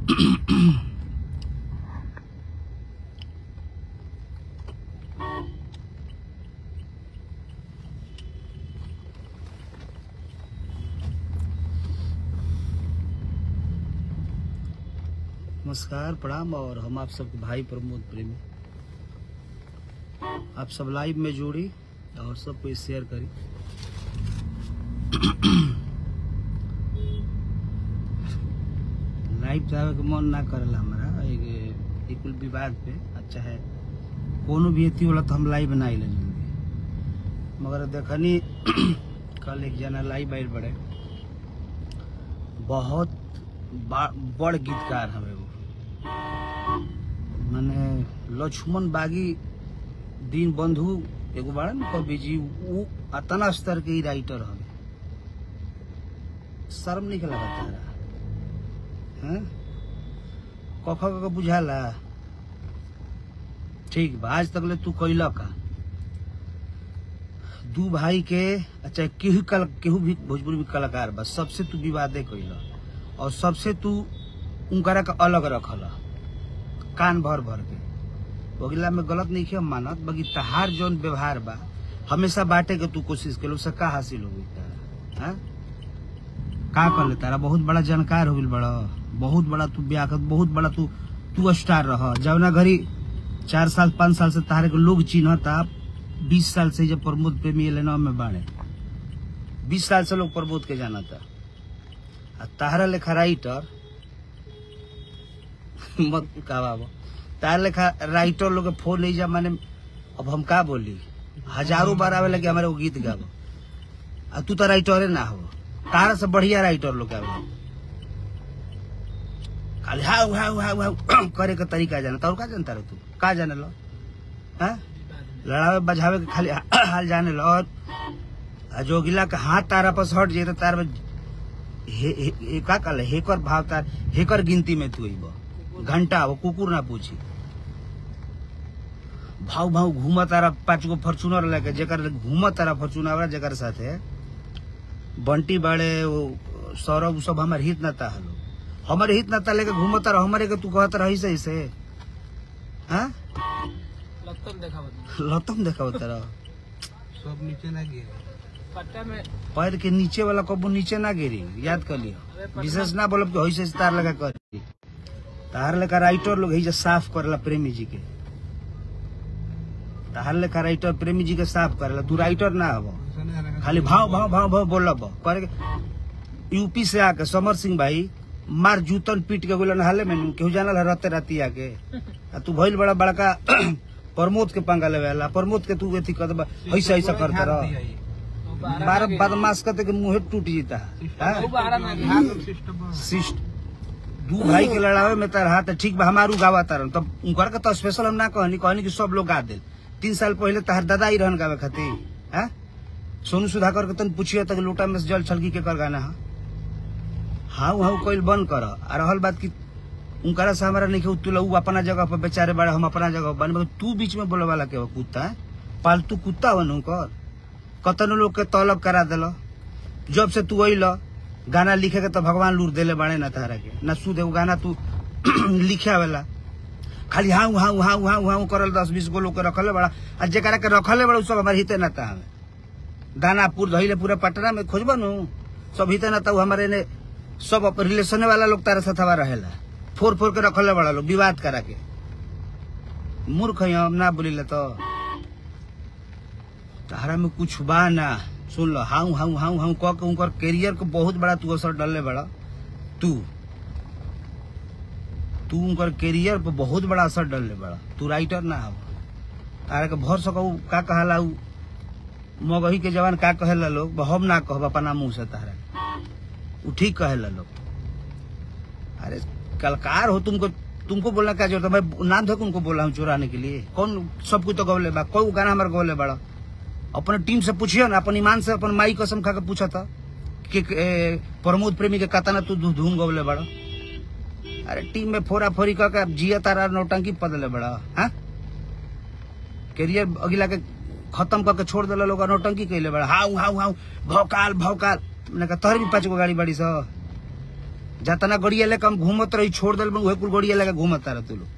नमस्कार प्रणाम और हम आप सबके भाई प्रमोद प्रेमी आप सब लाइव में जोड़ी और सबको शेयर करी लाइव जावे के मन ना करेला हमारा एक एक कुल विवाद पे अच्छा है कोनो भी अथी होला तो हम लाइव ना आइले जल्दी मगर देखनी कल एक जना लाइव आइल बड़े बहुत बा- बड़ गीतकार हमें वो माने लक्ष्मण बागी दीन बंधु एगो बाड़ा न कवि जी उ अतना स्तर के ही राइटर हवे शर्म नहीं लगा तारा हैं कख कख बुझाला ठीक बा आज तक ले तू कैला का दू भाई के अच्छा केहू कल केहू भी भोजपुरी भी कलाकार बा सबसे तू विवादे कैला और सबसे तू उनकरा के अलग रखल कान भर भर के बगिला में गलत नहीं किया मानत बगी तहार जौन व्यवहार बा हमेशा बांटे के तू कोशिश के उससे का हासिल होगी तारा हाँ? का कर ले तारा बहुत बड़ा जानकार हो गइल बड़ा बहुत बड़ा तू ब्याकत बहुत बड़ा तू तू स्टार रह जवना घड़ी चार साल पाँच साल से तारे के लोग चिन्हता बीस साल से जब प्रमोद प्रेमी एलेना में बाड़े बीस साल से लोग प्रमोद के जानता आ तारा लेखा राइटर मत का बाबा तारा लेखा राइटर लोग के फोन नहीं जा माने अब हम का बोली हजारों बार आवे लगे हमारे वो गीत गावो आ तू तो राइटरे ना हो तारा से बढ़िया राइटर लोग आवे खाली हाउ हाउ हाउ हाउ करे के तरीका जाना और का जानता रह तू का जाने लो हाँ लड़ावे बजावे के खाली हाल जाने लो और आ जोगिला के हाथ तारा पर हट जाए तो तार में हे, हे, हे, का कहले हेकर भाव तार हेकर गिनती में तू अइब घंटा वो कुकुर ना पूछी भाव भाव घूम तारा पाँच गो फॉर्चूनर लेके जेकर घूम तारा फॉर्चूनर वाला जेकर साथे बंटी बाड़े वो सौरभ उ सब हमारे हित नाता हलो हमारे हित नाता लेके घूम तारा हमारे के तू कहत रही से ऐसे हाँ लत्तम देखा लतम देखा तारा सब नीचे ना गिरे पट्टा में पैर के नीचे वाला कबू नीचे ना गिरी याद कर लियो विशेष ना बोलब कि होइसे तार लगा करी तार लेकर राइटर लोग ही साफ करला प्रेमी जी के तार लेकर राइटर प्रेमी जी के साफ करला तू राइटर ना हबो खाली भाव भाव भाव भाव बोलब करे के- यूपी से आके समर सिंह भाई मार जूतन पीट के गोलन हाले में नु, केहू जानल है राते राती आके आ तू भइल बड़ा बड़का प्रमोद के पंगा लेवे वाला प्रमोद के तू एथी कर ऐसा ऐसा करता रह बारह बदमाश करते के मुंह टूट जीता है शिष्ट दू भाई के लड़ावे में तार हाथ ठीक बा हमारू गावा तारन तब उनकर के तो स्पेशल हम ना कहनी कहनी कि सब लोग गा दे तीन साल पहले तहार दादा ही रहन गावे खातिर हैं सोनू सुधाकर के तन पूछिए तक लोटा में से जल छलकी के कर गाना है हाउ हाउ कोई बंद कर आ रहल बात की उनकरा से हमारा नहीं तू उ अपना जगह पर बेचारे बड़े हम अपना जगह पर बने तू बीच में बोले वाला के हो कुत्ता है पालतू कुत्ता बन उनकर कतनो लोग के तलब करा दिल जब से तू अल गाना लिखे के तो भगवान लूर देले बाड़े ना तारा के ना सुध एगो गाना तू लिखे वाला खाली हाँ हाँ हाँ हाँ हाँ करल दस बीस गो लोग के रखले बड़ा आ जेकरा के रखले बड़ा उ सब हमारे हिते नाता हमें दानापुर धइले पूरा पटना में खोजबा नु सब हिते नाता उ हमारे ने सब अपन रिलेशन वाला लोग तारा साथवा रहेला फोर फोर के रखले बड़ा लोग विवाद करा के मूर्ख हैं हम ना बोलिले तो तारा में कुछ बा ना सुन लो हाउ हाउ हाउ हाउ कह के उनकर कैरियर को बहुत बड़ा तू असर डालले बड़ा तू तू उनकर कैरियर पर बहुत बड़ा असर डालले बड़ा तू राइटर ना हो तारा के भर सकू का कहला उ मगही के जवान का कहेला लोग हम ना कहब अपना मुंह से तारा उ ठीक कहेला लोग अरे कलकार हो तुमको तुमको बोलना क्या जरूरत है मैं नाम धोके उनको बोला हूँ चुराने के लिए कौन सब कुछ तो गौले बा कोई गाना हमारे गौले बड़ा अपने टीम से पूछियो ना अपन ईमान से अपन माई कसम खा के पूछा था कि ए, प्रमोद प्रेमी के कतना तू धू- धूम गौले बड़ा अरे टीम में फोरा फोरी कह के जिया तारा नौटंकी पदले बड़ा हाँ कैरियर अगिला के खत्म करके छोड़ दिला लोग नौटंकी कैले बड़ा हाउ हाउ हाउ भौकाल भौकाल मैंने कहा तोहर भी पाँच गो गाड़ी बड़ी सा जतना गड़िया लेके हम घूमत रही छोड़ दिल उहे कुल गड़िया लेके घूमत रह तू लोग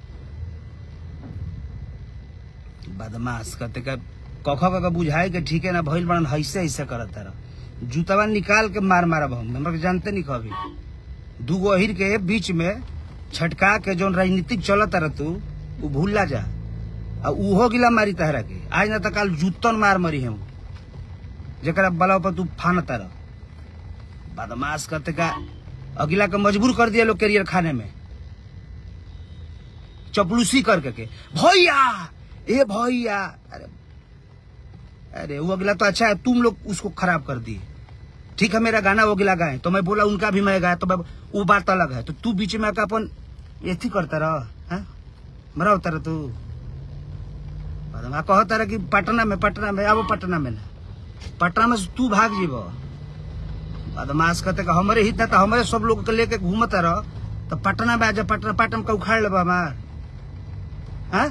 बदमाश कहते का कख का बुझाए के ठीक है ना भइल बड़न ऐसे ऐसे करत रह जूतवा निकाल के मार मारब हम हमरा के जानते नहीं कभी दूगो अहिर के बीच में छटका के जौन राजनीतिक चलत रह तू उ भूला जा आ उहो गिला मारी तहरा के आज ना तो काल जूतन मार मरी हम जरा बला पर तू फान रह बदमाश करते का अगिला के मजबूर कर दिया लोग कैरियर खाने में चपलूसी करके के भैया ए भैया अरे अरे वो अगला तो अच्छा है तुम लोग उसको खराब कर दिए ठीक है मेरा गाना वो अगला गाए तो मैं बोला उनका भी मैं गाया तो मैं वो बात अलग है तो तू बीच में आकर अपन एथी करता रह हैं? मरा होता रह तू बदमा कहता रह कि पटना में पटना में आबो पटना में ना पटना में से तू भाग जीबो बदमाश कहते कि हमारे हित तो हमारे सब लोग के लेके घूमत रह तो पटना में आजा पटना पटना में का उखाड़ लेबा हमार हैं?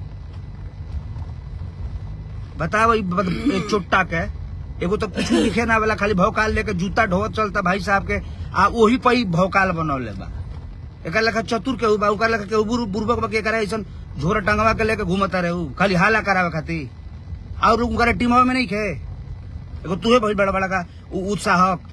बताओ ई बद- ए चोट्टा के एगो तो कुछ लिखे ना वाला खाली भौकाल लेके जूता ढोवत चलता भाई साहब के आ वही पर ही भौकाल बनौले बा एक लेखा चतुर के बा ओकर लेखा के बुर बुर्बक बा के करे ऐसन झोरा टंगवा के लेके घूमता रहे उ खाली हाला करावे खातिर और उनकर टीमवा में नहीं खे एगो तुहे बहुत बड़ा बड़ा का उ- उत्साहक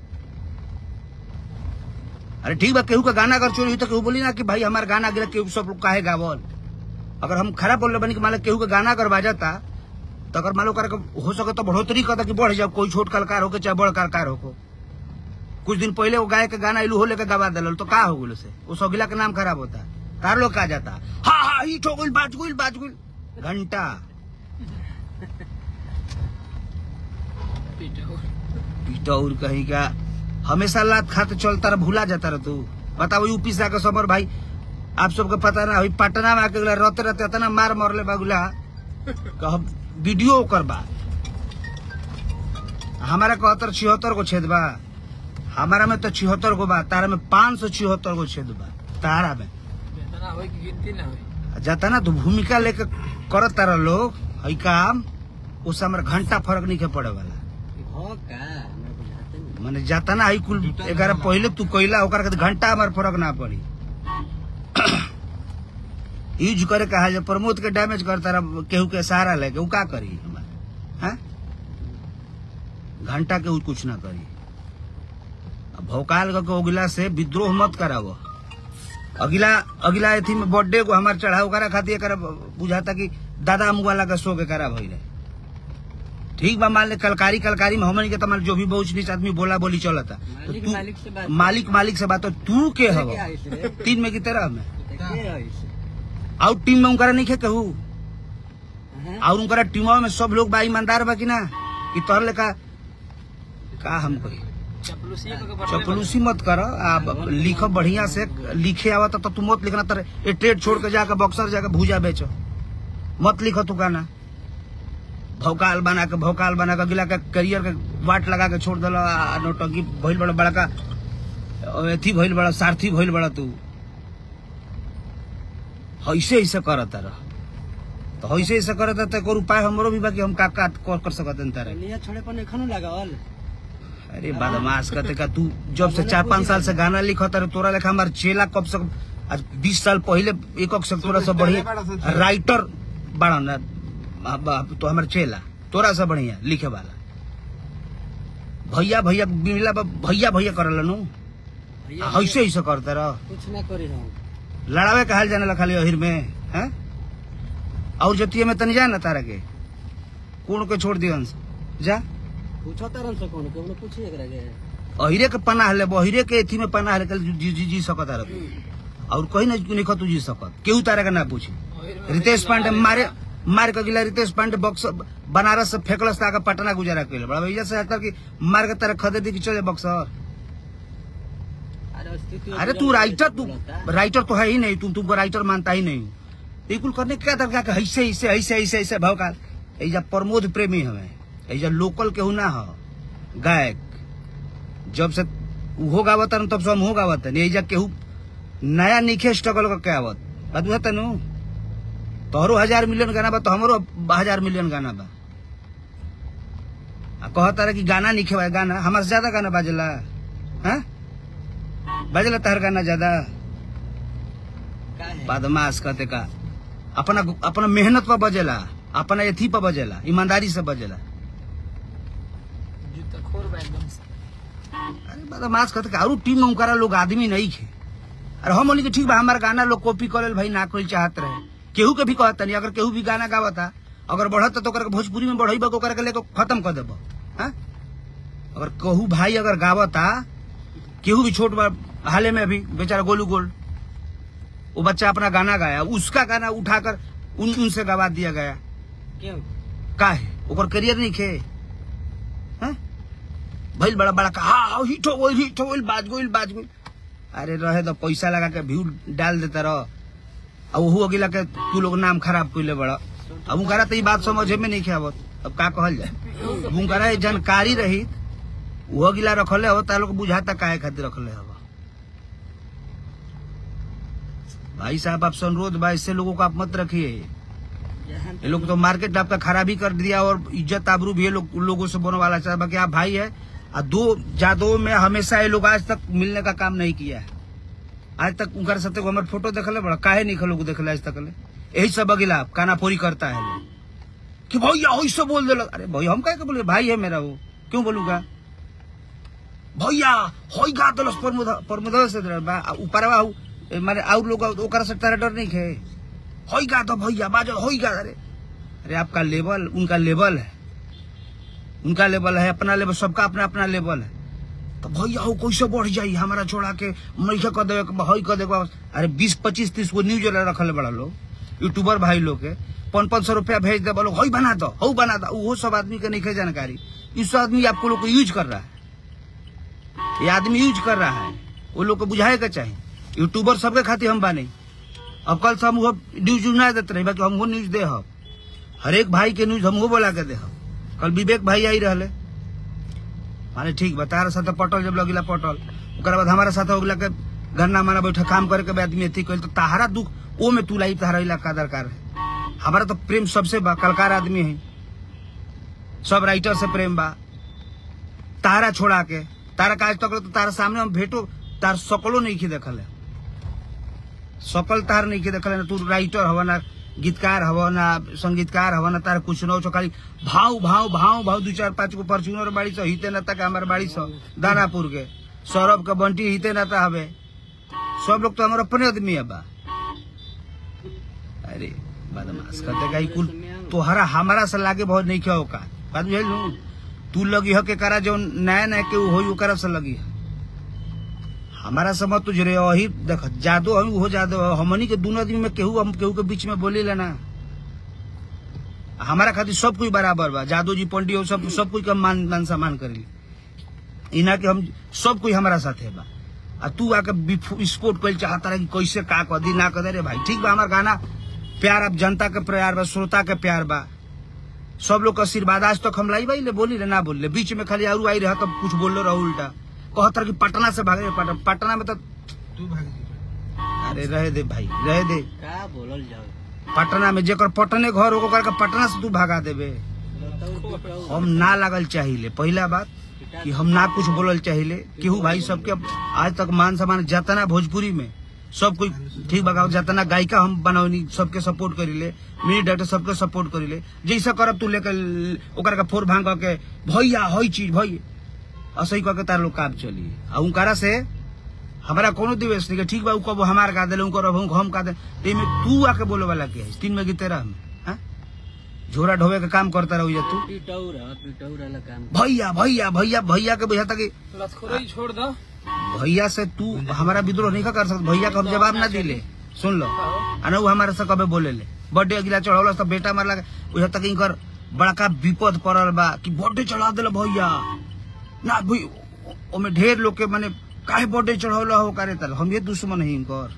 अरे ठीक बा केहू का गाना अगर चोरी हुई तो केहू बोली ना कि भाई हमार गाना गिरा केहू सब लोग काहे गावल अगर हम खराब बोल रहे बनी कि मान लो केहू का गाना अगर बाजाता तो अगर मान लो कर हो सके तो बढ़ोतरी करता कि बढ़ जाओ कोई छोट कलाकार होके चाहे बड़ कलाकार हो कुछ दिन पहले वो गाय के गाना इलू हो लेके गवा दिल तो का हो गल से वो सौगिला के नाम खराब होता तार लोग कहा जाता हा हा हिट हो गई बाज गुल बाज गुल घंटा पिटौर कहीं का हमेशा लात खाते चलता रह भूला जाता रह तू बताओ यूपी से आके समर भाई आप सबके पता ना अभी पटना में आके गला रहते रहते इतना मार मरले बागुला कह वीडियो ओकर बा हमारा कहतर छिहत्तर गो छेद बा हमारा में तो छिहत्तर गो बा तारा में पाँच सौ छिहत्तर गो छेद बा तारा में जितना होई कि गिनती ना होई जाता ना तो भूमिका लेके करत तारा लोग हई काम उससे हमारा घंटा फर्क नहीं के पड़े वाला हो का मैं बुझाते नहीं माने जाता ना हई कुल ग्यारह पहले तू कैला ओकर के घंटा हमार फर्क ना पड़ी यूज करे कहा जे प्रमोद के डैमेज करता रह केहू के सहारा लेके उ का करी हमार हैं घंटा के उ कुछ ना करी अब भौकाल के अगिला से विद्रोह मत करावो अगिला अगिला एथी में बर्थडे को हमार चढ़ाव करा खातिर एकरा बुझाता कि दादा मुगाला का शो के करा भइले ठीक बा मान ले कलकारी कलकारी में हमन के तमार जो भी बहुत नीच आदमी बोला बोली चलता तो मालिक तू मालिक से बात मालिक मालिक से बात तो तू के हव के आइस रे तीन में की तरह में के आइस आउट टीम में उनकरा नहीं खे कहू हैं और उनकरा टीमवा में सब लोग बा ईमानदार बा कि ना कि तोहर लेखा का हम कही चपलूसी को के बदले चपलूसी मत कर आ लिख बढ़िया से लिखे आवत तो तू मत लिखना तर ये ट्रेड छोड़ के जाके बक्सर जाके भूजा बेचो मत लिखो तू गाना भौकाल बना के भौकाल बना के अगला के करियर के वाट लगा के छोड़ दिल नौटंकी भइल बड़ा बड़का अथी भइल बड़ा सारथी भइल बड़ा तू ऐसे ऐसे करत रह तो ऐसे ऐसे करत तो एकर उपाय हमरो भी बा कि हम का का कर कर सकत तारे लिया छोड़े पर एखनो लगावल अरे बदमाश कहते का तू जब से चार पाँच साल से गाना लिखत रहे तोरा लेखा हमार चेला कब से आज बीस साल पहले एक से तोरा से बढ़िया राइटर बड़ा ना बा- बा- तो हमार चेला तोरा से बढ़िया लिखे वाला भैया भैया मिला बा- भैया भैया करल नु भैया ऐसे ऐसे करते रह कुछ ना करी हम लड़ावे कहल जाने ला खाली अहिर में हैं और जतिये में तनी जा ना तारा के कौन के छोड़ दियन जा पूछो तरन से कौन केवल पूछिए एकरा के अहिरे के पनाह ले अहिरे के एथी में पनाह ले जी जी जी सकत रह और कहीं ना नहीं तू जी सकत केहू तारा के ना पूछी रितेश पांडे मारे मार के गिला रितेश पांडे बक्स बनारस से फेंकलस ताके पटना गुजारा कैले बड़ा भैया से आता कि मार के तारा खदे दी कि चले बक्सर अरे स्थिति अरे तू राइटर तू राइटर तो है ही नहीं तुम तुमको राइटर मानता ही नहीं ये कुल करने का तरीका के ऐसे ऐसे ऐसे ऐसे ऐसे भौकाल ऐजा प्रमोद प्रेमी हमें ऐजा लोकल केहू ना हो गायक जब से उहो गावत तब से हम हो गावत ऐजा केहू नया नीखे स्ट्रगल करके आवत बात बुझत नु तोहरो हजार मिलियन गाना बा तो हमरो हजार मिलियन गाना बा आ कहता रहे कि गाना नीखे बा गाना हमारे से ज्यादा गाना बाजेला हैं बजला तहर गाना ज्यादा का है बदमाश कहते का अपना अपना मेहनत पर बजेला अपना एथी पर बजेला ईमानदारी से बजेला जूता खोर बा एकदम से अरे बदमाश कहते का और टीम में उनकारा लोग आदमी नहीं खे अरे हम बोली कि ठीक बा हमारा गाना लोग कॉपी करे भाई ना कोई चाहत रहे केहू के भी कहता नहीं अगर केहू भी गाना गावता अगर बढ़त तो ओकरा के भोजपुरी में बढ़ई ओकरा के लेके खत्म कर देबो हाँ? अगर कहू भाई अगर गावता केहू भी छोट बा हाले में अभी बेचारा गोलू गोल वो बच्चा अपना गाना गाया उसका गाना उठाकर उन उनसे गवा दिया गया क्यों का है ओकर करियर नहीं खे हैं? भइल बड़ा बड़ा कहा हाँ हिट हो गइल हिट हो गइल बाज गइल बाज गइल अरे रहे तो पैसा लगा के व्यू डाल देता रह अब वहू अगिला के तू लोग नाम खराब कइले बड़ा अब उनकरा तो ई बात समझे में नहीं आवत अब का कहल जाए अब उनकरा ये जानकारी रही वो अगिला रखले हो ता लोग बुझाता काहे खातिर रखले हो भाई साहब आप अनुरोध बा इससे लोगों को आप मत रखिए जहाँ ये लोग तो मार्केट आपका खराबी कर दिया और इज्जत आबरू भी ये लोग उन लोगों से बोलने वाला चाहे बाकी आप भाई है और दो जादो में हमेशा ये लोग आज तक मिलने का काम नहीं किया है आज तक उनका साथ हमारे फोटो देखले बड़ा काहे नहीं लोग देखले आज तक ले यही सब अगिला कानापोरी करता है लोग कि भैया ऐसे बोल दे अरे भैया हम कहे के बोले भाई है मेरा वो क्यों बोलूंगा भैया होई गा दलस परमुदा से बा ऊपरवा हु, ए, माने और लोग ओकरा से तेरा डर नहीं खे होई गा तो भैया बाजल होई गा अरे अरे आपका लेवल उनका लेवल है उनका लेवल है अपना लेवल सबका अपना अपना लेवल है तो भैया हो कैसे बढ़ जाई हमारा छोड़ा के मैसे कर देवे हई कर देवे अरे बीस पच्चीस तीस गो न्यूज रखल बड़ा लोग यूट्यूबर भाई लोग के पाँच पाँच सौ रुपया भेज दे बोलो हई बना दो हऊ बना दो वो सब आदमी के नहीं खे जानकारी इस आदमी आपको लोग को यूज कर रहा है ये आदमी यूज कर रहा है वो लोग को बुझाए का चाहिए यूट्यूबर सबके खातिर हम बानी अब कल से हम वो न्यूज ना देते रही बाकी हमको न्यूज दे हम हर एक भाई के न्यूज हमको बोला के दे हम कल विवेक भाई आई रहले माने ठीक बा तारा साथे पटल जब लगिला पटल ओकरा बाद हमारा साथे होगला के गन्ना माना बैठा काम करे के आदमी अथी कइल तो ताहारा दुख ओ में तू लाई ताहारा इलाका दरकार है हमारा तो प्रेम सबसे बा कलकार आदमी है सब राइटर से प्रेम बा तारा छोड़ा के तारा काज तक तो तारा सामने हम भेटो तार सकलो नहीं की देखल है सकल तार नहीं की देखल है ना तू राइटर हवा ना गीतकार हवा ना संगीतकार हवा ना तार कुछ न हो खाली भाव भाव भाव भाव दू चार पाँच गो फॉर्चूनर बाड़ी सो हिते ना तक हमारे बाड़ी सो दानापुर के सौरभ के बंटी हिते ना था हवे सब लोग तो हमारे अपने आदमी है बा अरे बदमाश करते गई कुल तोहरा हमारा से लागे बहुत नहीं क्या होगा बात बुझल लू तू लगी हो के करा जो नया नया के होई ओकरा से लगी है हमारा समझ तुझ रे वही देख जादो हम हो जादो हमनी के दोनों आदमी में केहू हम केहू के बीच में बोले लेना हमारा खातिर सब कोई बराबर बा जादो जी पंडित हो सब सब कोई का मान मान सम्मान करेली इना के हम सब कोई हमारा साथ है बा आ तू आके विस्फोट कर चाहता रहे कि कैसे का कर दी ना कर दे रे भाई ठीक बा हमार गाना प्यार अब जनता के प्यार बा श्रोता के प्यार बा सब लोग का आशीर्वाद आज तक हम लाई भाई ले बोली रे ना बोल ले बीच में खाली आरू आई रहा तब कुछ बोल रहा उल्टा कहतर कि पटना से भागे पटना पटना में तो तू भाग जी अरे रहे दे भाई रहे दे का बोलल जाओ पटना में जेकर पटने घर होकर करके पटना से तू भगा देबे बताऊ पिटाऊ हम ना लागल चाहिए पहला बात कि हम ना कुछ बोलल चाहिए केहू भाई सबके आज तक मान सम्मान जतना भोजपुरी में सब कोई ठीक बगाओ जतना गायिका हम बनौनी सबके सपोर्ट करीले मिनी डॉक्टर सबके सपोर्ट करीले जैसा करब तू लेकर ओकरा के फोर भांग के भैया हई चीज भई असही कह के तार लोग काम चली आ उनकरा से हमारा कोनो दिवस नहीं के ठीक बा उ कब हमार का देले उनकर हम हम का दे तेमे तू आके बोले वाला के है तीन में गीते रह में हाँ? झोरा ढोवे के काम करता रहो तू पिटाऊ रहा पिटाऊ रहा काम भैया भैया भैया भैया के बुझाता कि लतखोरी छोड़ दो भैया से तू हमारा विद्रोह नहीं कर सकता भैया का हम जवाब ना दिले सुन लो आ ना उ हमारे से कबे बोले ले बर्थडे अगिला चढ़ौल तो बेटा मारला बुझाता कि इनकर बड़का विपद पड़ल बा कि बर्थडे चढ़ा दिल भैया ना भई ओमे ढेर लोग के माने काहे बर्थडे चढ़ौल हो करे तल हम ये दुश्मन है इनकर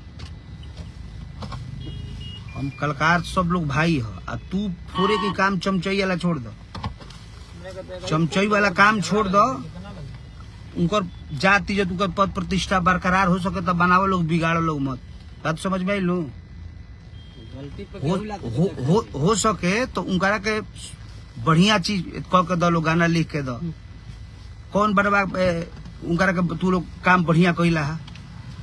हम कलकार सब लोग भाई हो आ तू फोरे के काम चमचई वाला छोड़ दो चमचई वाला काम छोड़ दो उनकर जाति जब उनकर पद प्रतिष्ठा बरकरार हो सके तब बनावो लोग बिगाड़ो लोग मत बात समझ में आई लू गलती पे हो, केहू लाग हो, हो, हो सके तो उनकरा के बढ़िया चीज कह के दो लोग गाना लिख के दो कौन बनवा ए, उनकरा के तू लोग काम बढ़िया कैला है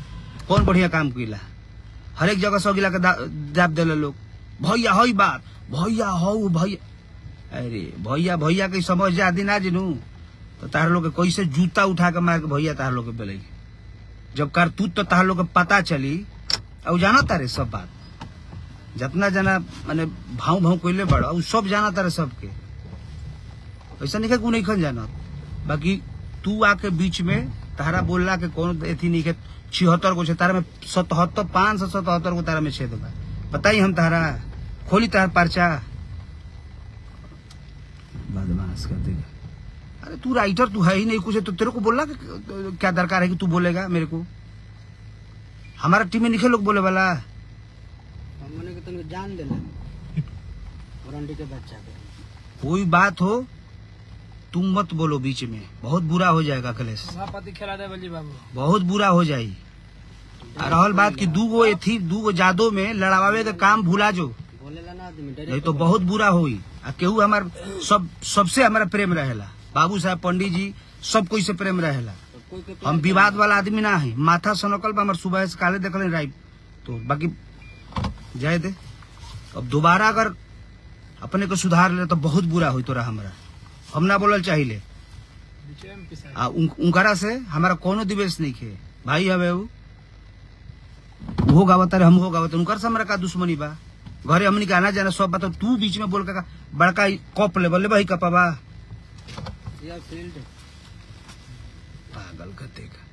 कौन बढ़िया काम कइला हर एक जगह सौ गिला के दा- दाब देले लोग भैया हई बात भैया हऊ भैया अरे भैया भैया के समझ जा दिन आज नू तो तार लोग के कैसे जूता उठा के मार के भैया तार लोग के बेले जब करतूत तो तार लोग के पता चली और जाना तारे सब बात जितना जना माने भाव भाव कोइले बड़ा उ सब जाना तारे सबके ऐसा नहीं कि नहीं खन जाना बाकी तू आके बीच में तारा बोलला के कौन एथी नहीं के छिहत्तर को छे तारा में सतहत्तर पाँच सौ सतहत्तर को तारा में छेद बा बताई हम तारा खोली तार पर्चा बदमाश कर देगा अरे तू राइटर तू है ही नहीं कुछ है, तो तेरे को बोलना कि क्या दरकार है कि तू बोलेगा मेरे को हमारा टीम में निखे लोग बोले वाला हमने के तनको जान देला वारंटी के बच्चा के कोई बात हो तुम मत बोलो बीच में बहुत बुरा हो जाएगा अखिलेश सभापति खेला दे बल्ली बाबू बहुत बुरा हो जाई आ रहल बात कि दू गो एथी दू गो जादो में लड़ावे के काम भूला जो बोलेला ना आदमी नहीं डायरेक्ट तो बहुत बुरा होई आ केहू हमार सब सबसे हमारा प्रेम रहेला बाबू साहब पंडित जी सब कोई से प्रेम रहेला कोई के हम विवाद वाला आदमी ना है माथा सनकल बा हमार सुबह से काले देखल राइट तो बाकी जाए दे अब दोबारा अगर अपने को सुधार ले तो बहुत बुरा होई तोरा हमरा हम ना बोलल चाहिए बीचे में पिसा आ उन- उनकरा से हमारा कोनो दिवेश नहीं खे भाई हवे उ वो गावत रे हम हो गावत उनकर से हमरा का दुश्मनी बा घरे हमनी के आना जाना सब बात तू बीच में बोल के का बड़का ई कप ले बोले भाई कपा या फील्ड पागल कते का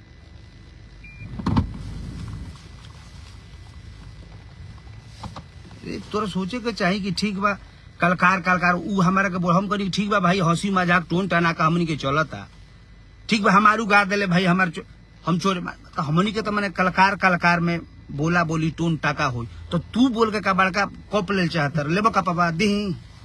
ए, तोरा सोचे के चाही कि ठीक बा कलकार कलकार ऊ हमारा के बोल हम करी ठीक बा भाई हंसी मजाक टोन टना का हमनी के चलता ठीक बा हमारू गा देले भाई हमार चो, हम चोरे मा- तो हमनी के तो मैंने कलकार कलकार में बोला बोली टोन टाका होई तो तू बोल के का बड़का कप ले चाहता लेबो का पापा दही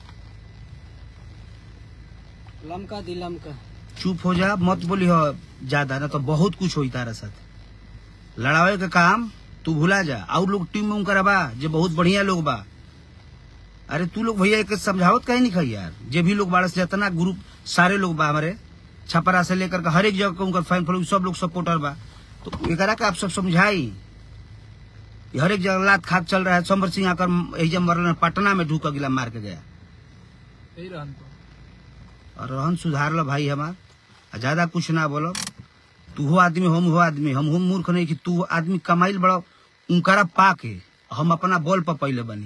लमका दी लमका चुप हो जा मत बोली हो ज्यादा ना तो बहुत कुछ होई तारा साथ लड़ावे के काम तू भुला जा और लोग टीम में उनकर बा जे बहुत बढ़िया लोग बा अरे तू लोग भैया एक समझावत कहीं नहीं खाई यार जे भी लोग बारस जितना ग्रुप सारे लोग बा हमारे छपरा से लेकर के हर एक जगह के उनकर फैन फॉलोइंग सब लोग सपोर्टर बा तो एकरा का आप सब समझाई ये हर एक जगह लात खाक चल रहा है समर सिंह आकर एहिजा मरल पटना में ढूक गिला मार के गया यही रहन तो और रहन सुधार लो भाई हमार आ ज्यादा कुछ ना बोलो तू हो आदमी हम हो आदमी हम हो मूर्ख नहीं कि तू आदमी कमाइल बड़ा उनकरा पाके हम अपना बल पर पहले बनी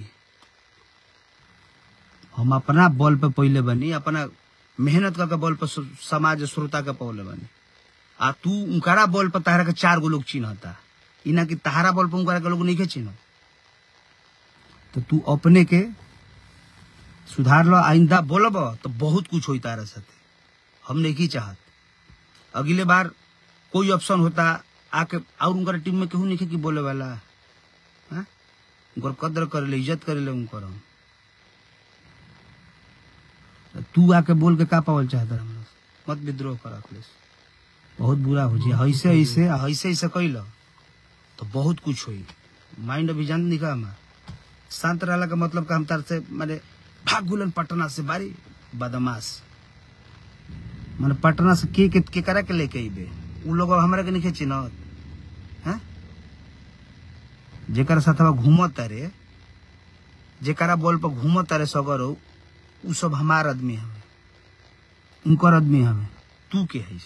हम अपना बल पे पहले बनी अपना मेहनत करके बल पर सु- समाज श्रोता के पहले बनी आ तू उनकरा बल पर तहरा के चार गो लोग चिन्हता ई ना कि तहारा बल पर उनकरा के लोग नहीं के चिन्ह तो तू अपने के सुधार लो आइंदा बोलब तो बहुत कुछ होई तारा साथे हम नहीं की चाहत अगले बार कोई ऑप्शन होता आके और उनकर टीम में केहू नहीं कि बोले वाला हाँ? उनकर कदर करे ले इज्जत करे ले उनकर हम। तो तू आके बोल के का पावल चाहता हम मत विद्रोह कर अखिलेश बहुत बुरा हो जी ऐसे ऐसे ऐसे ऐसे कैल तो बहुत कुछ होई माइंड अभी जान नहीं का हमार शांत रहला का मतलब का हम तार से माने भाग गुलन पटना से बारी बदमाश माने पटना से के के, के करा के लेके अइबे उ लोग अब हमरा के नहीं चिन्हत हैं जेकर साथवा घूमत रे जेकरा बॉल पर घूमत रे सगर हो उ सब हमार आदमी हमें उनकर आदमी हमें तू के है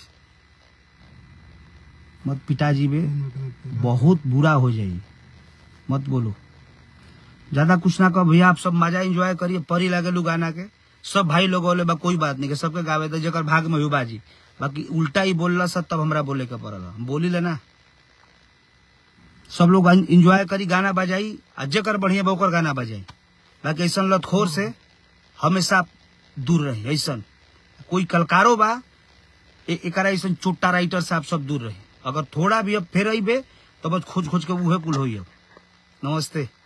मत पिताजी बे बहुत बुरा हो जाई मत बोलो ज्यादा कुछ ना कहो भैया आप सब मजा एंजॉय करिए परी लगे लू गाना के सब भाई लोग बोले बा कोई बात नहीं के सबके गावे दे जकर भाग में हुई बाजी बाकी उल्टा ही बोलला सब तब हमरा बोले के पड़ल हम बोली लेना सब लोग एंजॉय करी गाना बजाई आ जकर बढ़िया बा ओकर गाना बजाई बाकी ऐसा लतखोर से हमेशा दूर रही ऐसा कोई कलकारो बा ए- एकरा ऐसा चोट्टा राइटर से आप सब दूर रही अगर थोड़ा भी अब फेर अबे तो बस खोज खोज के उहे कुल होई अब नमस्ते